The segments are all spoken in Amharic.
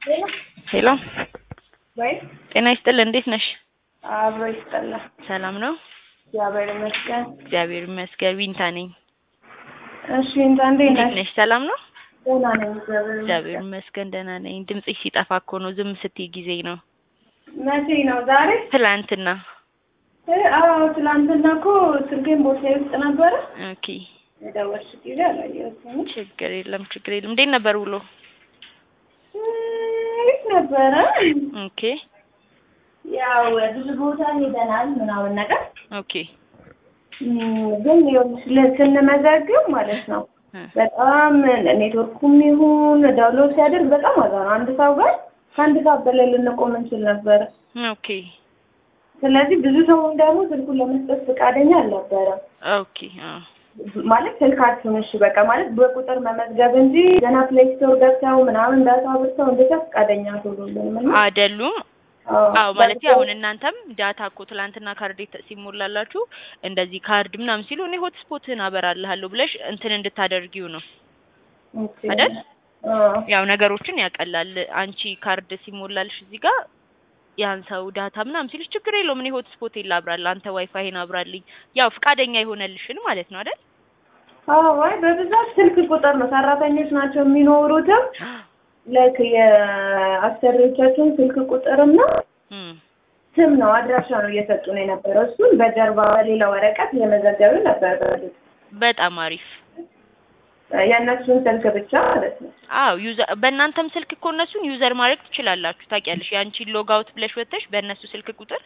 ሄሎ ወይ ጤና ይስጥል እንዴት ነሽ? አብሮ ይስጠላል። ሰላም ነው? እግዚአብሔር ይመስገን። እግዚአብሔር ይመስገን። ዊንታ ነኝ። እሺ እንታ እንዴት እንዴት ነሽ? ነሽ? ሰላም ነው? ደህና ነኝ። እግዚአብሔር እግዚአብሔር ይመስገን። ይመስገን ደህና ነኝ። ድምፅሽ ሲጠፋ እኮ ነው ዝም ስትይ ጊዜ ነው። መቼ ነው ዛሬ? ትላንትና። እ አዎ ትላንትና እኮ ስልኬን ቦርሳዬ ውስጥ ነበረ። ኦኬ የደወልሽ ጊዜ አላየሁትም። ችግር የለም ችግር የለም። እንዴት ነበር ውሎ? እ አሪፍ ነበረ። ኦኬ ያው ብዙ ቦታ ሄደናል ምናምን ነገር ኦኬ እም፣ ግን ይኸውልሽ ለ- ስንመዘግብ ማለት ነው እ በጣም ኔትወርኩም ይሁን ዳውንሎድ ሲያደርግ በጣም አዛ ነው። አንድ ሰው ጋር ከአንድ ሰዓት በላይ ልንቆም እንችል ነበረ። ኦኬ ስለዚህ ብዙ ሰውን ደግሞ ስልኩን ለመስጠት ፈቃደኛ አልነበረም። ኦኬ አዎ ማለት ስልካችሁን እሺ በቃ ማለት በቁጥር መመዝገብ እንጂ ገና ፕሌይ ስቶር ገብተው ምናምን ዳታ ብርተው እንደዛ ፈቃደኛ አትሆኑልንም እና አይደሉም አዎ ማለት አሁን እናንተም ዳታ እኮ ትላንትና ካርድ የተ- ሲሞላላችሁ እንደዚህ ካርድ ምናምን ሲሉ እኔ ሆትስፖትህን አበራልሃለሁ ብለሽ እንትን እንድታደርጊው ነው ኦኬ። አይደል? አዎ። ያው ነገሮችን ያቀላል። አንቺ ካርድ ሲሞላልሽ እዚህ ጋር ያን ሰው ዳታ ምናምን ሲልሽ ችግር የለውም እኔ ሆትስፖቴን ላብራል፣ አንተ ዋይፋይን አብራልኝ። ያው ፍቃደኛ የሆነልሽን ማለት ነው አይደል? አዎ አይ በብዛት ስልክ ቁጥር ነው ሰራተኞች ናቸው የሚኖሩትም ላይክ የአሰሪዎቻቸውን ስልክ ቁጥርና እም ስም ነው አድራሻ ነው እየሰጡን የነበረው። እሱን በጀርባ በሌላ ወረቀት እየመዘገቡ ነበር። በእርግጥ በጣም አሪፍ። የእነሱን ስልክ ብቻ ማለት ነው። አዎ ዩዘር በእናንተም ስልክ እኮ እነሱን ዩዘር ማድረግ ትችላላችሁ። ታውቂያለሽ፣ የአንቺን ሎግ አውት ብለሽ ወጥተሽ በእነሱ ስልክ ቁጥር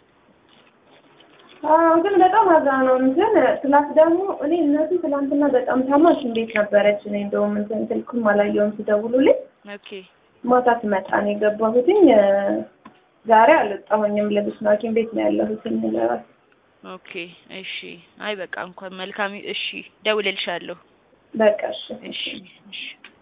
አዎ ግን በጣም አዛ ነው እንትን ፕላስ ደግሞ እኔ እነሱ ትናንትና በጣም ታማሽ እንዴት ነበረች። እኔ እንደውም እንትን ስልኩም አላየውም ሲደውሉልኝ ኦኬ ማታ ስመጣ ነው የገባሁትኝ። ዛሬ አልወጣሁኝም። ልብስ ነው ሐኪም ቤት ነው ያለሁትኝ ለራስ ኦኬ እሺ። አይ በቃ እንኳን መልካም እሺ፣ ደውልልሻለሁ። በቃ እሺ እሺ እሺ